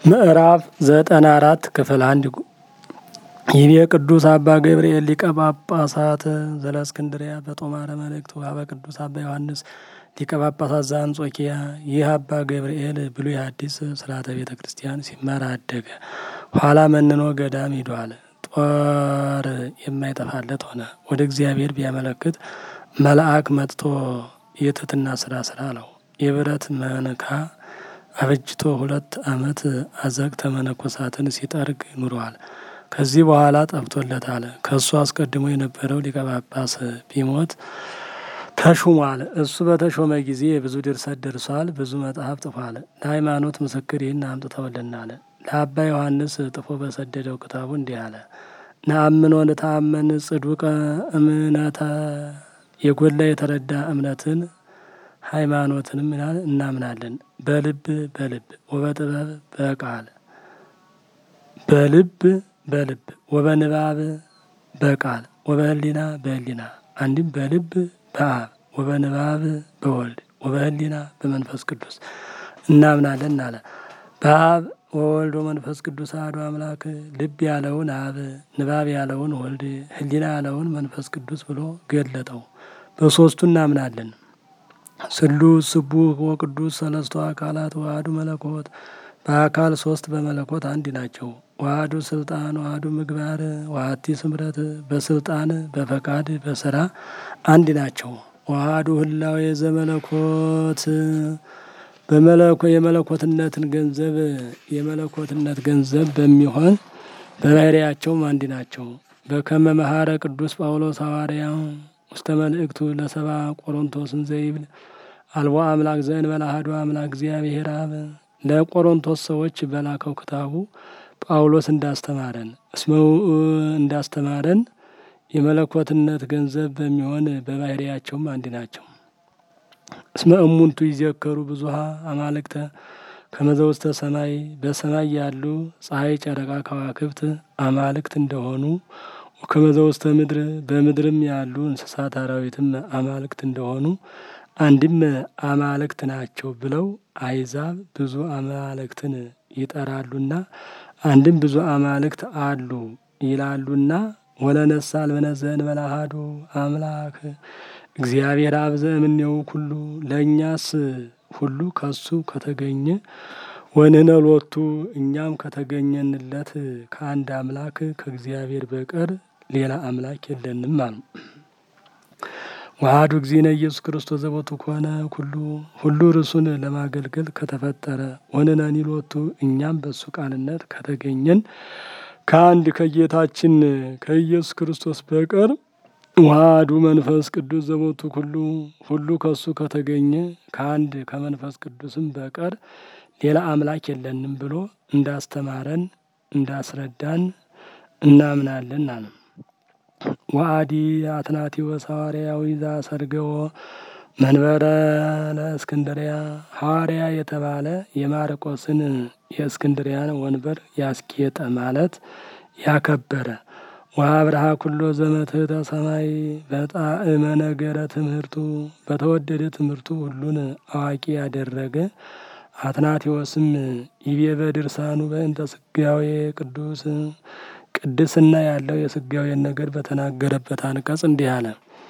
ምዕራፍ ዘጠና አራት ክፍል አንድ ይቤ ቅዱስ አባ ገብርኤል ሊቀ ጳጳሳት ዘለእስክንድርያ በጦማረ መልእክቱ አበ ቅዱስ አባ ዮሐንስ ሊቀ ጳጳሳት ዘአንጾኪያ። ይህ አባ ገብርኤል ብሉይ ሐዲስ ስርዓተ ቤተ ክርስቲያን ሲማር አደገ። ኋላ መንኖ ገዳም ሂዷል። ጦር የማይጠፋለት ሆነ። ወደ እግዚአብሔር ቢያመለክት መልአክ መጥቶ የትሕትና ስራ ስራ አለው። የብረት መንካ አበጅቶ ሁለት ዓመት አዘቅተ መነኮሳትን ሲጠርግ ኑረዋል። ከዚህ በኋላ ጠፍቶለታል። ከእሱ አስቀድሞ የነበረው ሊቀ ጳጳስ ቢሞት ተሹሟል። እሱ በተሾመ ጊዜ ብዙ ድርሰት ደርሷል፣ ብዙ መጽሐፍ ጽፏል። ለሃይማኖት ምስክር ይህን አምጥተውልናል። ለአባ ዮሐንስ ጥፎ በሰደደው ክታቡ እንዲህ አለ። ነአምን ወንተአመን ጽዱቀ እምነተ የጎላ የተረዳ እምነትን ሃይማኖትንም ይላል እናምናለን። በልብ በልብ ወበጥበብ በቃል በልብ በልብ ወበንባብ በቃል ወበህሊና በህሊና አንድም በልብ በአብ ወበንባብ በወልድ ወበህሊና በመንፈስ ቅዱስ እናምናለን አለ። በአብ ወወልድ ወመንፈስ ቅዱስ አሐዱ አምላክ ልብ ያለውን አብ፣ ንባብ ያለውን ወልድ፣ ህሊና ያለውን መንፈስ ቅዱስ ብሎ ገለጠው። በሶስቱ እናምናለን። ስሉስ ስቡህ ወቅዱስ ሰለስቱ አካላት ዋህዱ መለኮት በአካል ሶስት በመለኮት አንድ ናቸው። ዋህዱ ስልጣን ዋህዱ ምግባር ዋህቲ ስምረት በስልጣን በፈቃድ በስራ አንድ ናቸው። ዋህዱ ህላዌ ዘመለኮት በመለኮ የመለኮትነትን ገንዘብ የመለኮትነት ገንዘብ በሚሆን በባህሪያቸውም አንድ ናቸው። በከመ መሐረ ቅዱስ ጳውሎስ ሐዋርያ ውስተ መልእክቱ ለሰባ ቆሮንቶስን ዘይብል አልቦ አምላክ ዘእንበለ አሐዱ አምላክ እግዚአብሔር አብ ለቆሮንቶስ ሰዎች በላከው ክታቡ ጳውሎስ እንዳስተማረን እስመው እንዳስተማረን የመለኮትነት ገንዘብ በሚሆን በባህሪያቸውም አንድ ናቸው። እስመ እሙንቱ ይዘከሩ ብዙሃ አማልክተ ከመዘ ውስተ ሰማይ በሰማይ ያሉ ፀሐይ፣ ጨረቃ፣ ከዋክብት አማልክት እንደሆኑ ከመዘ ውስተ ምድር በምድርም ያሉ እንስሳት አራዊትም አማልክት እንደሆኑ አንድም አማልክት ናቸው ብለው አይዛብ ብዙ አማልክትን ይጠራሉና አንድም ብዙ አማልክት አሉ ይላሉና ወለነሳ አልበነዘ እንበለ አሐዱ አምላክ እግዚአብሔር አብ ዘእምኔው ኩሉ ለእኛስ ሁሉ ከሱ ከተገኘ ወንህነ ሎቱ እኛም ከተገኘንለት ከአንድ አምላክ ከእግዚአብሔር በቀር ሌላ አምላክ የለንም አሉ። ዋህዱ እግዚእነ ኢየሱስ ክርስቶስ ዘቦቱ ከሆነ ሁሉ ሁሉ ርሱን ለማገልገል ከተፈጠረ ወንነኒ ሎቱ እኛም በሱ ቃልነት ከተገኘን ከአንድ ከጌታችን ከኢየሱስ ክርስቶስ በቀር ዋህዱ መንፈስ ቅዱስ ዘቦቱ ሁሉ ሁሉ ከሱ ከተገኘ ከአንድ ከመንፈስ ቅዱስም በቀር ሌላ አምላክ የለንም ብሎ እንዳስተማረን እንዳስረዳን እናምናለን አለ። ወአዲ አትናቴዎስ ሐዋርያዊ ዘአሰርገዎ መንበረ ለእስክንድርያ ሐዋርያ የተባለ የማርቆስን የእስክንድርያን ወንበር ያስጌጠ ማለት ያከበረ ወአብርሃ ኩሎ ዘመትሕተ ሰማይ በጣዕመ ነገረ ትምህርቱ በተወደደ ትምህርቱ ሁሉን አዋቂ ያደረገ አትናቴዎስም ይቤ በድርሳኑ በእንተ ስጋዌ ቅዱስ ቅድስና ያለው የስጋዌን ነገር በተናገረበት አንቀጽ እንዲህ አለ።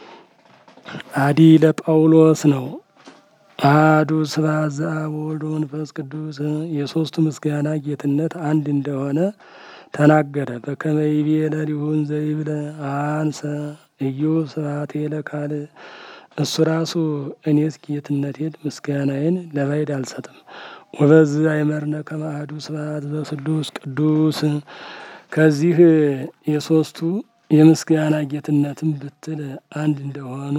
አዲ ለጳውሎስ ነው። አሐዱ ስብሐት ዘአብ ወወልድ ወመንፈስ ቅዱስ የሦስቱ ምስጋና ጌትነት አንድ እንደሆነ ተናገረ። በከመ ይቤ ለሊሁን ዘይብለ አንሰ እዩ ስብሐቴ ለካልእ እሱ ራሱ እኔስ ጌትነቴን ምስጋናዬን ለባዕድ አልሰጥም። ወበዝ አይመርነ ከመ አሐዱ ስብሐት ዘስሉስ ቅዱስ ከዚህ የሦስቱ የምስጋና ጌትነትን ብትል አንድ እንደሆኑ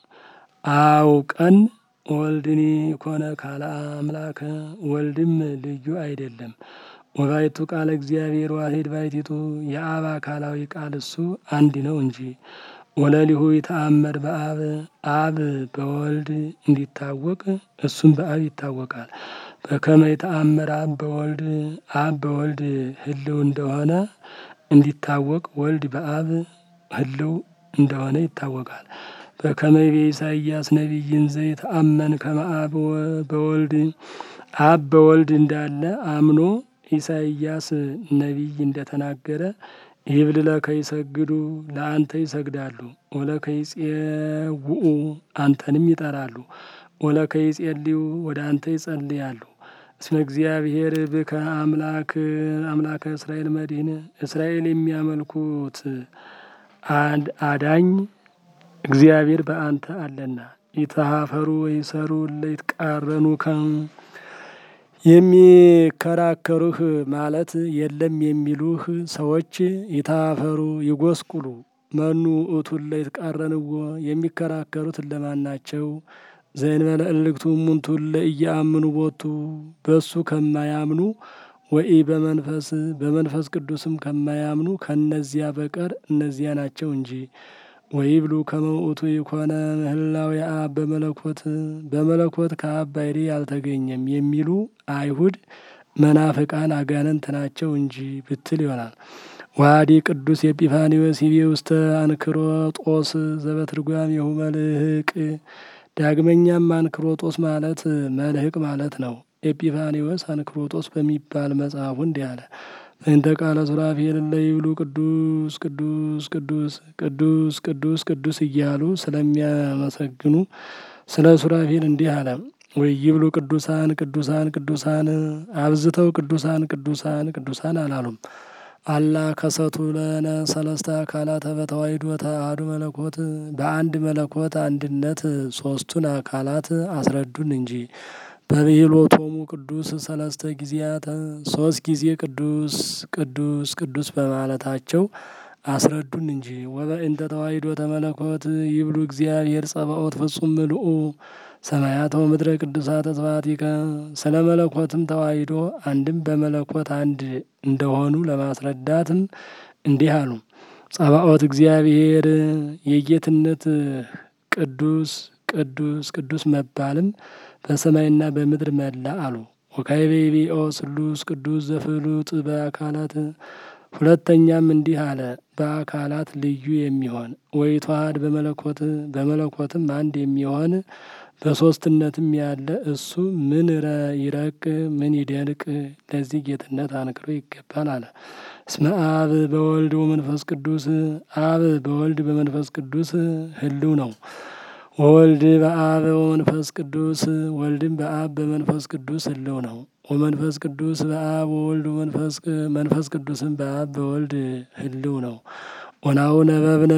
አውቀን ወልድኒ ኮነ ካለ አምላከ ወልድም ልዩ አይደለም። ወባይቱ ቃለ እግዚአብሔር ዋሂድ ባይቲቱ የአብ አካላዊ ቃል እሱ አንድ ነው እንጂ ወለሊሁ ይተአመር በአብ አብ በወልድ እንዲታወቅ እሱም በአብ ይታወቃል። በከመ ይተአመር አብ በወልድ አብ በወልድ ህልው እንደሆነ እንዲታወቅ ወልድ በአብ ህልው እንደሆነ ይታወቃል። በከመ ይቤ ኢሳይያስ ነቢይን ዘይተአመን ከመ አብ በወልድ አብ በወልድ እንዳለ አምኖ ኢሳይያስ ነቢይ እንደተናገረ ይብል ለከ ይሰግዱ ለአንተ ይሰግዳሉ፣ ወለከ ይጼውኡ አንተንም ይጠራሉ፣ ወለከ ይጼልዩ ወደ አንተ ይጸልያሉ። እስመ እግዚአብሔር ብከ አምላክ አምላከ እስራኤል መድህን እስራኤል የሚያመልኩት አዳኝ እግዚአብሔር በአንተ አለና ይተሃፈሩ ወይሰሩ ለይትቃረኑ ከም የሚከራከሩህ ማለት የለም የሚሉህ ሰዎች ይታፈሩ ይጎስቁሉ። መኑ ውእቱን ለይትቃረንዎ የሚከራከሩት እለማን ናቸው? ዘእንበለ እልክቱ እሙንቱ ለኢየአምኑ ቦቱ በሱ ከማያምኑ ወኢ በመንፈስ በመንፈስ ቅዱስም ከማያምኑ ከእነዚያ በቀር እነዚያ ናቸው እንጂ። ወይብሉ ከመ ውእቱ ይኮነ ምህላው የአብ በመለኮት በመለኮት ከአብ ባሕርይ አልተገኘም የሚሉ አይሁድ መናፍቃን አጋንንት ናቸው እንጂ ብትል ይሆናል። ዋዲ ቅዱስ ኤጲፋኒዎስ ይቤ ውስተ አንክሮጦስ ዘበትርጓሜሁ መልህቅ። ዳግመኛም አንክሮጦስ ማለት መልህቅ ማለት ነው። ኤጲፋኒዎስ አንክሮጦስ በሚባል መጽሐፉ እንዲህ አለ። እንተ ቃለ ሱራፌል ለይብሉ ቅዱስ ቅዱስ ቅዱስ ቅዱስ ቅዱስ ቅዱስ እያሉ ስለሚያመሰግኑ ስለ ሱራፌል እንዲህ አለ። ወይ ይብሉ ቅዱሳን ቅዱሳን ቅዱሳን አብዝተው ቅዱሳን ቅዱሳን ቅዱሳን አላሉም። አላ ከሰቱ ለነ ሰለስተ አካላተ በተዋሕዶ ተአሐዱ መለኮት በአንድ መለኮት አንድነት ሶስቱን አካላት አስረዱን እንጂ በብሂሎቶሙ ቅዱስ ሰለስተ ጊዜያት ሶስት ጊዜ ቅዱስ ቅዱስ ቅዱስ በማለታቸው አስረዱን እንጂ። ወበእንተ ተዋሕዶ ተመለኮት ይብሉ እግዚአብሔር ጸባኦት ፍጹም ምልኡ ሰማያተ ምድረ ቅዱሳተ ስብሐቲከ። ስለ መለኮትም ተዋሕዶ አንድም በመለኮት አንድ እንደሆኑ ለማስረዳትም እንዲህ አሉ። ጸባኦት እግዚአብሔር የጌትነት ቅዱስ ቅዱስ ቅዱስ መባልም በሰማይና በምድር መላ አሉ። ወካዕበ ይቤኦ ስሉስ ቅዱስ ዘፍሉጥ በአካላት ሁለተኛም እንዲህ አለ። በአካላት ልዩ የሚሆን ወይተዋሃድ በመለኮት በመለኮትም አንድ የሚሆን በሶስትነትም ያለ እሱ ምን ይረቅ ምን ይደንቅ ለዚህ ጌትነት አንክሮ ይገባል አለ። እስመ አብ በወልድ ወመንፈስ ቅዱስ አብ በወልድ በመንፈስ ቅዱስ ህልው ነው። ወወልድ በአብ ወመንፈስ ቅዱስ ወልድም በአብ በመንፈስ ቅዱስ ህልው ነው። ወመንፈስ ቅዱስ በአብ ወወልድ መንፈስ ቅዱስም በአብ በወልድ ህልው ነው። ወናሁ ነበብነ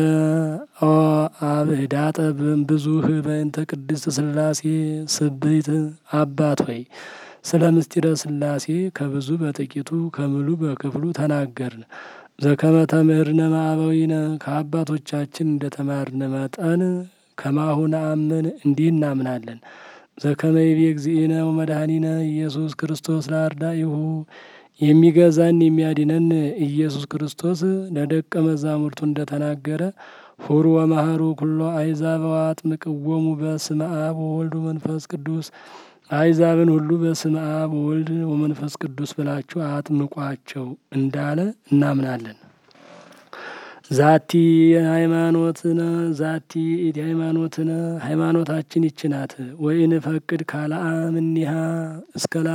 አብ ህዳጠ ብዙህ በእንተ ቅድስት ስላሴ ስብይት አባት ሆይ ስለ ምስጢረ ስላሴ ከብዙ በጥቂቱ ከምሉ በክፍሉ ተናገርን። ዘከመ ተምህርነ ማዕበዊነ ከአባቶቻችን እንደተማርነ መጠን ከማሁ ነአምን እንዲህ እናምናለን። ዘከመ ይቤ እግዚእነ ወመድኃኒነ ኢየሱስ ክርስቶስ ለአርዳኢሁ የሚገዛን የሚያድነን ኢየሱስ ክርስቶስ ለደቀ መዛሙርቱ እንደተናገረ ሁሩ ወመሃሩ ኩሎ አሕዛብ ወአጥምቅዎሙ በስመ አብ ወወልድ ወመንፈስ ቅዱስ አሕዛብን ሁሉ በስመ አብ ወወልድ ወመንፈስ ቅዱስ ብላችሁ አጥምቋቸው እንዳለ እናምናለን። ዛቲ ሃይማኖትነ ዛቲ ኢቲ ሃይማኖትነ ሃይማኖታችን ይችናት ወይን ፈቅድ ካለአምኒሃ እስከላ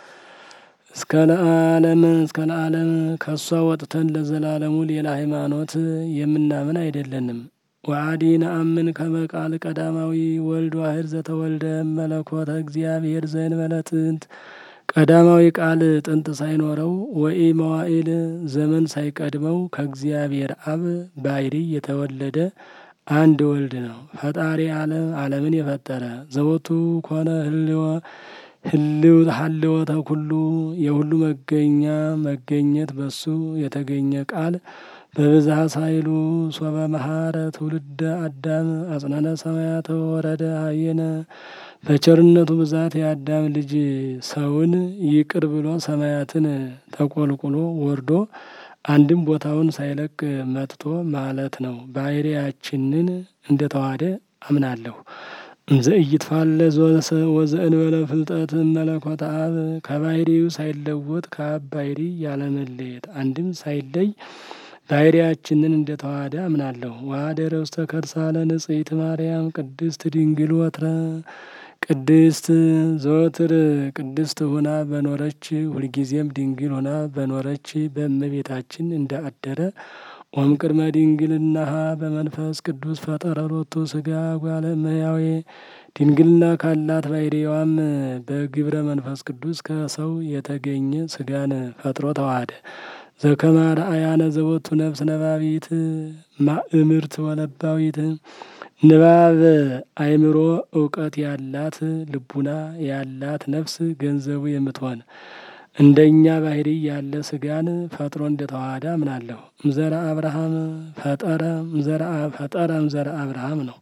እስከ ለዓለም እስከ ለዓለም ከእሷ ወጥተን ለዘላለሙ ሌላ ሃይማኖት የምናምን አይደለንም። ወአዲ ነአምን ከመ ቃል ቀዳማዊ ወልድ ዋሕድ ዘተወልደ መለኮተ እግዚአብሔር ዘእንበለ ጥንት ቀዳማዊ ቃል ጥንት ሳይኖረው ወኢ መዋዕል ዘመን ሳይቀድመው ከእግዚአብሔር አብ ባሕርይ የተወለደ አንድ ወልድ ነው። ፈጣሪ ዓለም ዓለምን የፈጠረ ዘወቱ ኮነ ህልወ ህልው ሀልወተ ኩሉ የሁሉ መገኛ መገኘት በሱ የተገኘ ቃል በብዝሃ ሳይሉ ሶበ መሐረ ትውልደ አዳም አጽናነ ሰማያተ ወረደ ሀየነ በቸርነቱ ብዛት የአዳም ልጅ ሰውን ይቅር ብሎ ሰማያትን ተቆልቁሎ ወርዶ አንድም ቦታውን ሳይለቅ መጥቶ ማለት ነው። ባሕርያችንን እንደተዋሃደ አምናለሁ። እንዘ ኢይትፋለስ ወዘእንበለ ፍልጠት መለኮተ አብ ከባሕርዩ ሳይለወጥ ከአብ ባሕርይ ያለመለየት አንድም ሳይለይ ባሕርያችንን እንደተዋሃደ አምናለሁ። ወኀደረ ውስተ ከርሳለ ንጽሕት ማርያም ቅድስት ድንግል ወትረ ቅድስት ዘወትር ቅድስት ሆና በኖረች ሁልጊዜም ድንግል ሆና በኖረች በእመቤታችን እንዳአደረ ኦም ቅድመ ድንግልናሃ በመንፈስ ቅዱስ ፈጠረ ሎቱ ስጋ ጓለ እመሕያዌ ድንግልና ካላት ባሕርይዋም በግብረ መንፈስ ቅዱስ ከሰው የተገኘ ስጋን ፈጥሮ ተዋሃደ። ዘከመ አርአያነ ዘቦቱ ነፍስ ነባቢት ማእምርት ወለባዊት ንባብ አእምሮ እውቀት ያላት ልቡና ያላት ነፍስ ገንዘቡ የምትሆን እንደኛ ባሕርይ ያለ ስጋን ፈጥሮ እንደተዋሃደ አምናለሁ። እምዘራ አብርሃም ፈጠረ ፈጠረ እምዘራ አብርሃም ነው።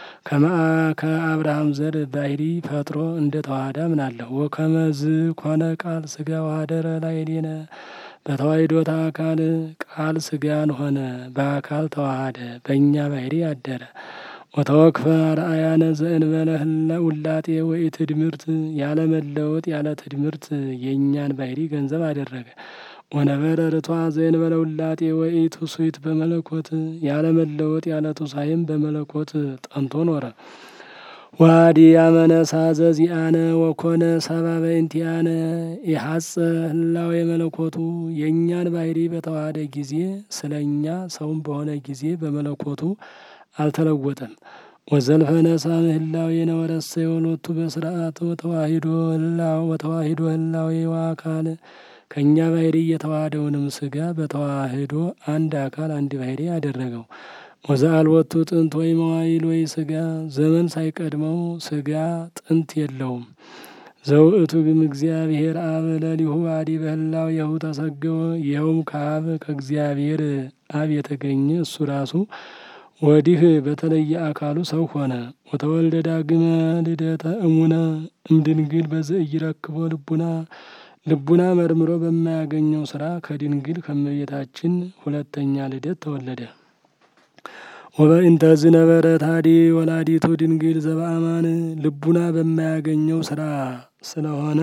ከአብርሃም ዘር ባሕርይ ፈጥሮ እንደተዋሃደ አምናለሁ። ወከመዝ ኮነ ቃል ስጋ ወኀደረ ላዕሌነ በተዋሕዶተ አካል ቃል ስጋን ሆነ በአካል ተዋሃደ በእኛ ባሕርይ አደረ። ወተወክፈ አርአያነ ዘእንበለ ውላጤ ወኢትድምርት ያለ መለወጥ ያለ ትድምርት የእኛን ባሕርይ ገንዘብ አደረገ። ወነበረ ርቷ ዘእንበለ ውላጤ ወኢትውስት በመለኮት ያለ መለወጥ ያለ ትውሳኤም በመለኮት ጠንቶ ኖረ። ዋዲ ያመነሳ ዘዚአነ ወኮነ ሰባ በእንቲአነ የሐጸ ህላዌ መለኮቱ የእኛን ባሕርይ በተዋሃደ ጊዜ ስለ እኛ ሰውም በሆነ ጊዜ በመለኮቱ አልተለወጠም። ወዘልፈ ነሳ ምህላዌነ ወረሰየ ሎቱ በስርዓት ወተዋሂዶ ህላው ወተዋሂዶ ህላዌ ወአካል ከእኛ ባሕርይ የተዋሃደውንም ስጋ በተዋህዶ አንድ አካል አንድ ባሕርይ አደረገው። ወዘአልወቱ ጥንት ወይ መዋይል ወይ ስጋ ዘመን ሳይቀድመው ስጋ ጥንት የለውም። ዘውእቱ ግም እግዚአብሔር አብ ለሊሁ አዲ በህላው የሁ ተሰገወ ይኸውም ከአብ ከእግዚአብሔር አብ የተገኘ እሱ ራሱ ወዲህ በተለየ አካሉ ሰው ሆነ። ወተወልደ ዳግመ ልደተ እሙነ እምድንግል በዘኢይረክቦ ልቡና ልቡና መርምሮ በማያገኘው ስራ ከድንግል ከእመቤታችን ሁለተኛ ልደት ተወለደ። ወበእንተ ዝነበረ ታዲ ወላዲቱ ድንግል ዘበአማን ልቡና በማያገኘው ስራ ስለሆነ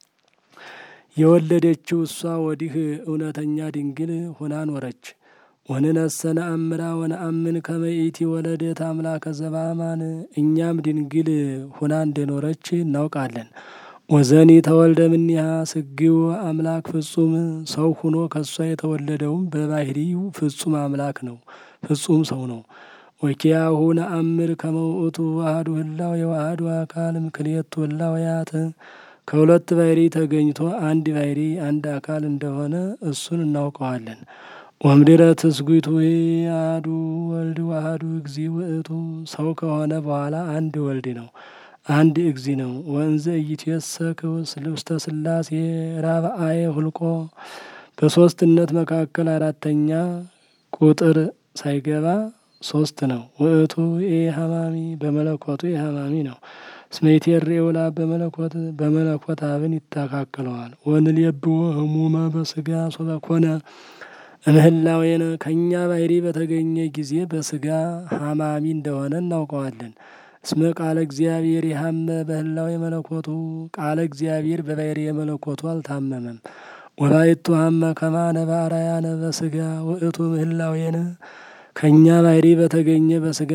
የወለደችው እሷ ወዲህ እውነተኛ ድንግል ሆና ኖረች። ወንነሰ ነአምራ ወነአምን ከመ ይእቲ ወለደት አምላከ ዘበአማን እኛም ድንግል ሆና እንደኖረች እናውቃለን። ወዘኒ ተወልደ እምኔሃ ስግው አምላክ ፍጹም ሰው ሁኖ ከእሷ የተወለደውም በባሕርዩ ፍጹም አምላክ ነው፣ ፍጹም ሰው ነው። ወኪያሁ ነአምር ከመ ውእቱ ዋህዱ ህላዌ የዋህዱ አካል እምክልኤቱ ህላዌያት ከሁለት ባሕርይ ተገኝቶ አንድ ባሕርይ አንድ አካል እንደሆነ እሱን እናውቀዋለን። ወምድረ ትስጉቱ አሐዱ ወልድ ዋህዱ እግዚ ውእቱ ሰው ከሆነ በኋላ አንድ ወልድ ነው አንድ እግዚ ነው። ወንዘ ኢይትየሰክ ውስተ ሥላሴ ራብአየ ሁልቆ በሶስትነት መካከል አራተኛ ቁጥር ሳይገባ ሶስት ነው። ውእቱ ኢሐማሚ በመለኮቱ ኢሐማሚ ነው። እስመ ይትሬው ለአብ በመለኮት በመለኮት አብን ይተካከለዋል። ወንልየብዎ ህሙመ በስጋ ሶበ ኮነ እምህላዌነ ከእኛ ባሕርይ በተገኘ ጊዜ በስጋ ሐማሚ እንደሆነ እናውቀዋለን። እስመ ቃለ እግዚአብሔር የሐመ በህላዌ መለኮቱ ቃለ እግዚአብሔር በባሕርየ መለኮቱ አልታመመም። ወባይቱ ሐመ ከማነ በአርአያነ በስጋ ውእቱ ምህላዌነ ከእኛ ባሕርይ በተገኘ በስጋ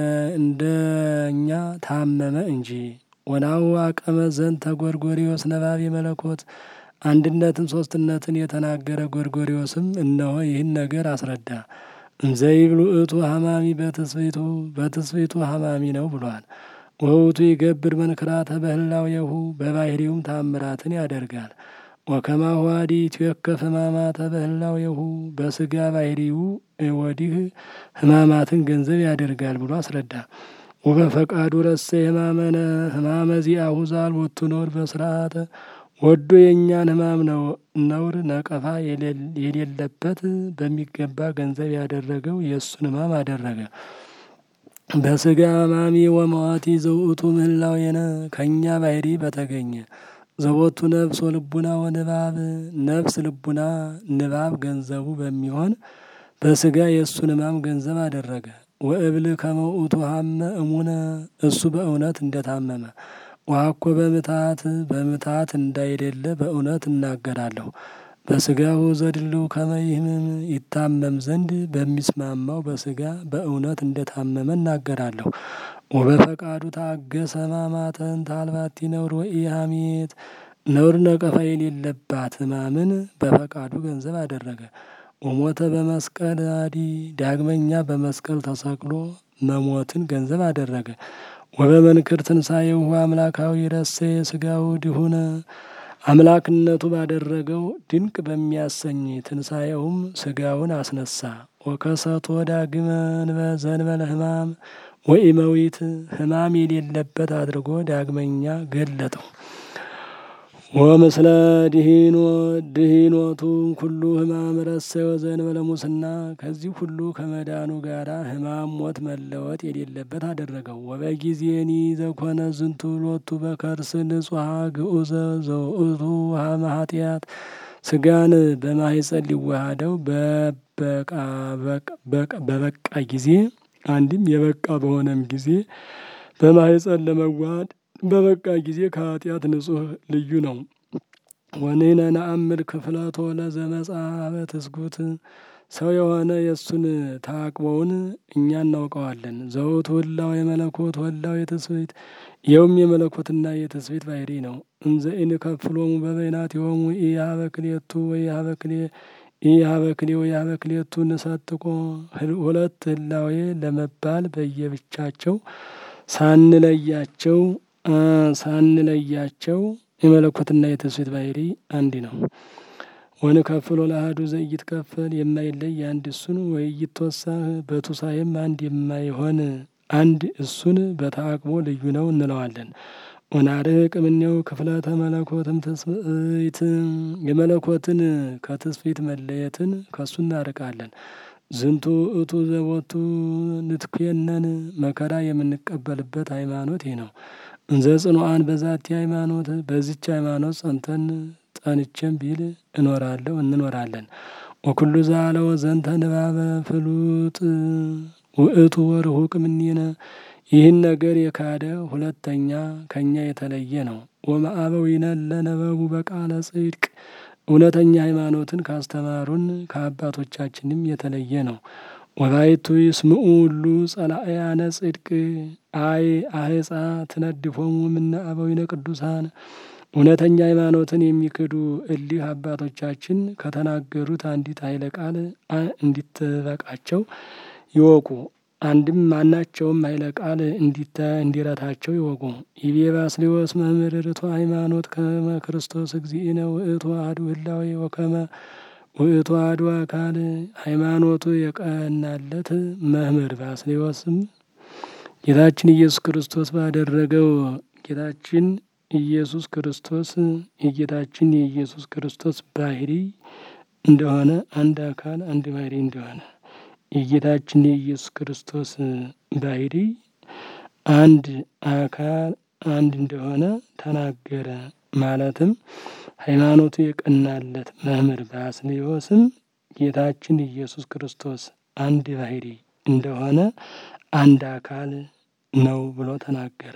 እንደኛ ታመመ እንጂ። ወናሁ አቀመ ዘንተ ጎርጎርዮስ ነባቤ መለኮት አንድነትን ሶስትነትን የተናገረ ጎርጎርዮስም እነሆ ይህን ነገር አስረዳ። እንዘይብሉ ውእቱ ሐማሚ በትስብእቱ በትስብእቱ ሐማሚ ነው ብሏል። ወውቱ ይገብር መንክራተ በህላዌሁ በባሕርዩም ታምራትን ያደርጋል። ወከማሁ አዲ ይትዌከፍ ሕማማተ በህላዌሁ በስጋ ባሕርዩ ወዲህ ሕማማትን ገንዘብ ያደርጋል ብሎ አስረዳ። ወበፈቃዱ ረሰ ሕማመነ ሕማመ ዚአሁ ዘአልቦቱ ነውር በስርዓተ ወዶ የእኛን ሕማም ነው ነውር ነቀፋ የሌለበት በሚገባ ገንዘብ ያደረገው የእሱን ሕማም አደረገ። በስጋ ሕማሚ ወመዋቲ ዘውእቱ ምህላዌነ ከእኛ ባሕርይ በተገኘ ዘቦቱ ነፍስ ወልቡና ወንባብ ነፍስ ልቡና ንባብ ገንዘቡ በሚሆን በስጋ የእሱን ሕማም ገንዘብ አደረገ። ወእብል ከመ ውእቱ ሐመ እሙነ እሱ በእውነት እንደታመመ ዋኮ በምታት በምታት እንዳይደለ በእውነት እናገራለሁ። በስጋው ዘድልው ከመይህምም ይታመም ዘንድ በሚስማማው በስጋ በእውነት እንደታመመ እናገራለሁ። ወበፈቃዱ ታገሰ ሕማማተን ታልባቲ ነውር ወኢሐሜት ነውር ነቀፋ የሌለባት ሕማምን በፈቃዱ ገንዘብ አደረገ። ወሞተ በመስቀል አዲ ዳግመኛ በመስቀል ተሰቅሎ መሞትን ገንዘብ አደረገ። ወበመንክር ትንሣኤሁ አምላካዊ ረሰየ ስጋው ድሁነ አምላክነቱ ባደረገው ድንቅ በሚያሰኝ ትንሣኤውም ስጋውን አስነሳ። ወከሰቶ ዳግመ ዘእንበለ ሕማም ወኢመዊት ሕማም የሌለበት አድርጎ ዳግመኛ ገለጠው። ወምስለ ድሂኖ ድሂኖቱ ኩሉ ሕማም ረሰዮ ዘእንበለ ሙስና ከዚህ ሁሉ ከመዳኑ ጋራ ሕማም ሞት መለወጥ የሌለበት አደረገው። ወበጊዜኒ ዘኮነ ዝንቱ ሎቱ በከርስ ንጹሐ ግዑዘ ዘውእቱ ውሃመ ኃጢአት ስጋን በማህፀን ሊዋሃደው በበቃ ጊዜ አንድም የበቃ በሆነም ጊዜ በማህፀን ለመዋሃድ በበቃ ጊዜ ከኃጢአት ንጹሕ ልዩ ነው። ወንሕነ ነአምር ክፍለቶ ለዘመጽአ ትስጉት ሰው የሆነ የእሱን ተአቅቦውን እኛ እናውቀዋለን። ዘውቱ ህላዌ የመለኮት ወላዌ የትስብእት ይኸውም የመለኮትና የትስብእት ባህሪ ነው። እንዘ ኢንከፍሎሙ በበይናቲሆሙ ኢሀበ ክልኤቱ ወኢሀበ ክልኤ ኢሀበ ክልኤ ወኢሀበ ክልኤቱ ንሰጥቆ ሁለት ህላዌ ለመባል በየብቻቸው ሳንለያቸው ሳንለያቸው የመለኮትና የትስብእት ባህሪ አንድ ነው። ወንከፍሎ ለአሐዱ ዘኢይትከፈል የማይለይ አንድ እሱን ወኢይትወሳህ በቱሳኤም አንድ የማይሆን አንድ እሱን በተአቅቦ ልዩ ነው እንለዋለን። ወናርቅ እምኔው ክፍለተ መለኮትም ትስብእት የመለኮትን ከትስብእት መለየትን ከእሱ እናርቃለን። ዝንቱ እቱ ዘቦቱ ንትኩየነን መከራ የምንቀበልበት ሃይማኖት ይህ ነው። እንዘ ጽኑዓን በዛቲ ሃይማኖት በዚች ሃይማኖት ጸንተን ጸንቼም ቢል እኖራለሁ እንኖራለን። ወኩሉ ዛለው ዘንተ ንባበ ፍሉጥ ውእቱ ወርሁቅ እምኔነ ይህን ነገር የካደ ሁለተኛ ከእኛ የተለየ ነው። ወመአበዊነ ለነበቡ በቃለ ጽድቅ እውነተኛ ሃይማኖትን ካስተማሩን ከአባቶቻችንም የተለየ ነው። ወባይቱ ይስምዑ ሁሉ ጸላእያነ ጽድቅ አይ አህፃ ትነድፎሙ እምነ አበዊነ ቅዱሳን እውነተኛ ሃይማኖትን የሚክዱ እሊህ አባቶቻችን ከተናገሩት አንዲት ኃይለ ቃል እንዲትበቃቸው ይወቁ። አንድም ማናቸውም ኃይለ ቃል እንዲረታቸው ይወቁ። ይቤ ባስልዮስ መምህር ርቱ ሃይማኖት ከመ ክርስቶስ እግዚእነ ውእቱ አሐዱ ህላዌ ወከመ ውእቱ አሐዱ አካል ሃይማኖቱ የቀናለት መምህር ባስልዮስም ጌታችን ኢየሱስ ክርስቶስ ባደረገው ጌታችን ኢየሱስ ክርስቶስ የጌታችን የኢየሱስ ክርስቶስ ባህሪ እንደሆነ አንድ አካል አንድ ባህሪ እንደሆነ የጌታችን የኢየሱስ ክርስቶስ ባህሪ አንድ አካል አንድ እንደሆነ ተናገረ። ማለትም ሃይማኖቱ የቀናለት መምህር ባስልዮስም ጌታችን ኢየሱስ ክርስቶስ አንድ ባህሪ እንደሆነ አንድ አካል ነው ብሎ ተናገረ።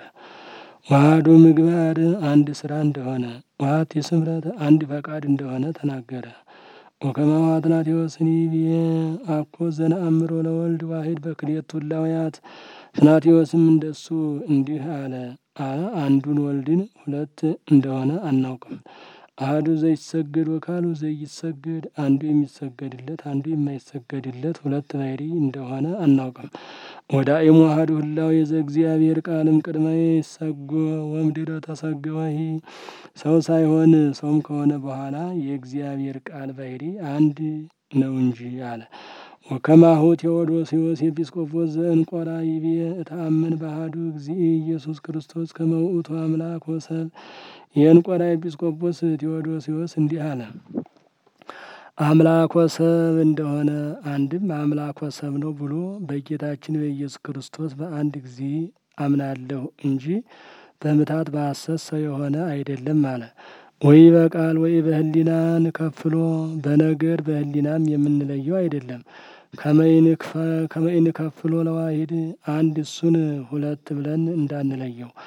ዋህዱ ምግባር አንድ ስራ እንደሆነ ዋት የስምረት አንድ ፈቃድ እንደሆነ ተናገረ። ወከመ አትናቴዎስኒ ብዬ አኮ ዘነአምሮ ለወልድ ዋሂድ በክልኤቱ እላውያት ትናቴዎስም እንደሱ እንዲህ አለ አለ አንዱን ወልድን ሁለት እንደሆነ አናውቅም። አሐዱ ዘይሰገድ ወካሉ ዘይሰገድ አንዱ የሚሰገድለት አንዱ የማይሰገድለት ሁለት ባህሪ እንደሆነ አናውቅም። ወዳእሙ አሐዱ ህላዌ ዘእግዚአብሔር ቃልም ቅድመ ይሰጎ ወእምድኅረ ተሰገወሂ ሰው ሳይሆን ሰውም ከሆነ በኋላ የእግዚአብሔር ቃል ባህሪ አንድ ነው እንጂ አለ። ወከማሁ ቴዎዶስዮስ ኤጲስቆጶስ ዘእንቆራ ይቤ እተአምን በአሐዱ እግዚእ ኢየሱስ ክርስቶስ ከመ ውእቱ አምላክ ወሰብ የእንቆራ ኤጲስቆጶስ ቴዎዶስዮስ እንዲህ አለ። አምላክ ወሰብ እንደሆነ አንድም አምላክ ወሰብ ነው ብሎ በጌታችን በኢየሱስ ክርስቶስ በአንድ ጊዜ አምናለሁ እንጂ በምታት በሐሰት ሰው የሆነ አይደለም አለ። ወይ በቃል ወይ በህሊናን ከፍሎ በነገር በህሊናም የምንለየው አይደለም። ከመይን ከፍሎ ለዋሂድ አንድ እሱን ሁለት ብለን እንዳንለየው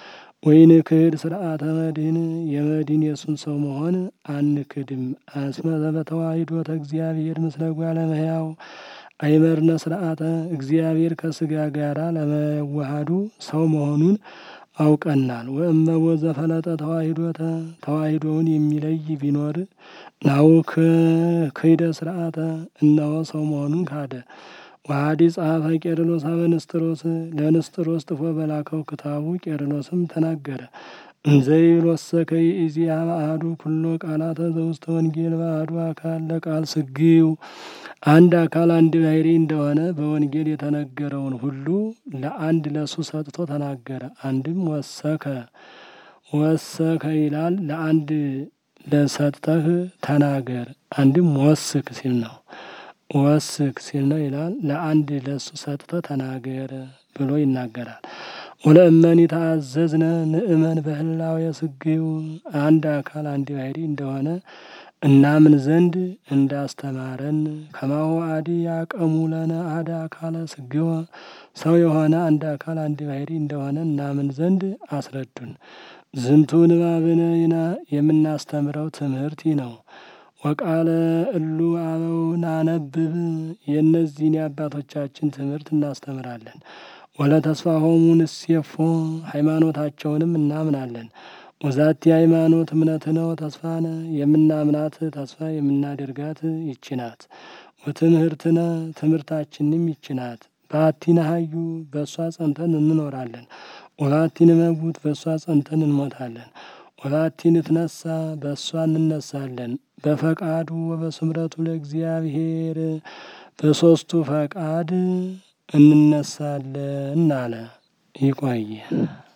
ወይን ክህድ ስርዓተ መድህን የመድህን የእሱን ሰው መሆን አንክድም። አስመ በተዋሂዶተ እግዚአብሔር ምስለ እጓለ እመሕያው አይመርነ ስርዓተ እግዚአብሔር ከስጋ ጋራ ለመዋሃዱ ሰው መሆኑን አውቀናል። ወእመቦ ዘፈለጠ ተዋሂዶተ ተዋሂዶውን የሚለይ ቢኖር ናው ክይደ ስርዓተ እነሆ ሰው መሆኑን ካደ። ዋዲ ጸሐፈ ቄርሎስ አበ ንስጥሮስ ለንስጥሮስ ጥፎ በላከው ክታቡ ቄርሎስም ተናገረ። እንዘይሎሰ ከይእዜሃ አሐዱ ኩሎ ቃላተ ዘውስተ ወንጌል በአሐዱ አካል ለቃል ስግው አንድ አካል አንድ ባሕርይ እንደሆነ በወንጌል የተነገረውን ሁሉ ለአንድ ለሱ ሰጥቶ ተናገረ። አንድም ወሰከ ወሰከ ይላል ለአንድ ለሰጠህ ተናገር። አንድም ወስክ ሲል ነው ወስክ ሲል ነው ይላል ለአንድ ለሱ ሰጥተህ ተናገር ብሎ ይናገራል። ወለእመኒ ተአዘዝነ ንእመን በህላዌ ስግው አንድ አካል አንድ ባሕርይ እንደሆነ እናምን ዘንድ እንዳስተማረን ከማሁ አዲ ያቀሙ ለነ አደ አካለ ስግወ ሰው የሆነ አንድ አካል አንድ ባሕርይ እንደሆነ እናምን ዘንድ አስረዱን። ዝንቱ ንባብነ ይና የምናስተምረው ትምህርት ነው። ወቃለ እሉ አበው ናነብብ የእነዚህን የአባቶቻችን ትምህርት እናስተምራለን። ወለተስፋሆሙ ንሴፎ ሃይማኖታቸውንም እናምናለን። ወዛቲ ሃይማኖት እምነትነ ወተስፋነ የምናምናት ተስፋ የምናደርጋት ይችናት። ወትምህርትነ ትምህርታችንም ይችናት። በአቲነ ሀዩ በእሷ ጸንተን እንኖራለን። ወባቲን መቡት በእሷ ጸንተን እንሞታለን። ወባቲን ትነሳ በእሷ እንነሳለን። በፈቃዱ ወበስምረቱ ለእግዚአብሔር በሶስቱ ፈቃድ እንነሳለን አለ። ይቆየ